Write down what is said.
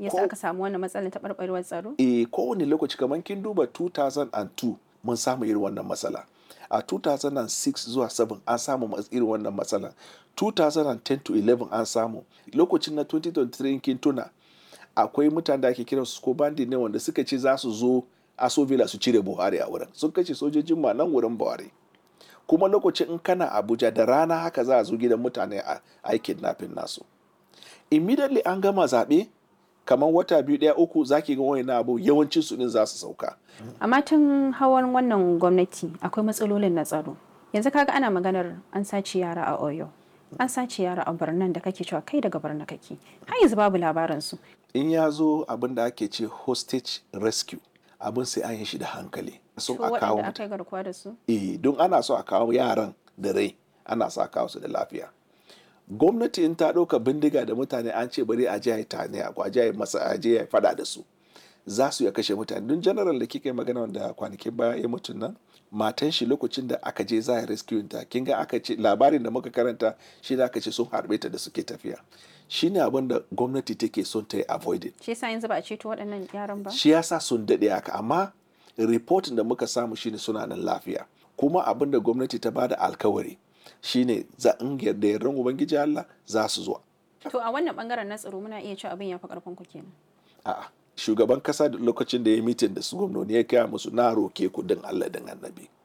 yasa aka samu wannan matsalar taɓarɓarewar tsaro eh kowane lokaci kamar kin duba 2002 mun samu irin wannan matsala a 2006 zuwa 7 an samu irin wannan matsala 2010 to 11 an samu lokacin na 2023 kin tuna akwai mutane da ake kiran su ko bandi ne wanda suka ce za su zo aso villa su cire buhari a wurin sun kashe sojojin ma nan wurin buhari kuma lokacin in kana abuja da rana haka za a zo gidan mutane a aikin nafin nasu immediately an gama zaɓe kamar wata biyu ɗaya uku zaki ga wani abu yawancin su din za su sauka amma tun hawan wannan gwamnati akwai matsalolin na tsaro yanzu kaga ana maganar an sace yara a oyo an sace yara a birnin da kake cewa kai daga birnin kake har yanzu babu labarin su in ya zo abin da ake ce hostage rescue abin sai an yi shi da hankali so a kawo aka yi garkuwa da su eh don ana so a kawo yaran da rai ana so a kawo su da lafiya gwamnati in ta ɗauka bindiga da mutane an ce bari a je a yi tane a je a yi masa a je a faɗa da su za su ya kashe mutane don general da kika yi magana wanda kwanakin baya ya mutum nan matan shi lokacin da aka je za a rescue ta kin ga aka ce labarin da muka karanta shi da aka ce sun harbe ta da suke tafiya shine abin da gwamnati take son ta yi avoided shi yasa yanzu ba a ceto waɗannan yaran ba shi yasa sun daɗe haka amma reporting da muka samu shine suna nan lafiya kuma abin da gwamnati ta bada alkawari shine za in yarda yardan ubangiji Allah za su zo to a wannan bangaren na tsaro muna iya cewa abin ya fi karfin ku kenan a'a shugaban kasa da lokacin da ya mitin da su gwamnoni ya kaya musu na roke ku din Allah din annabi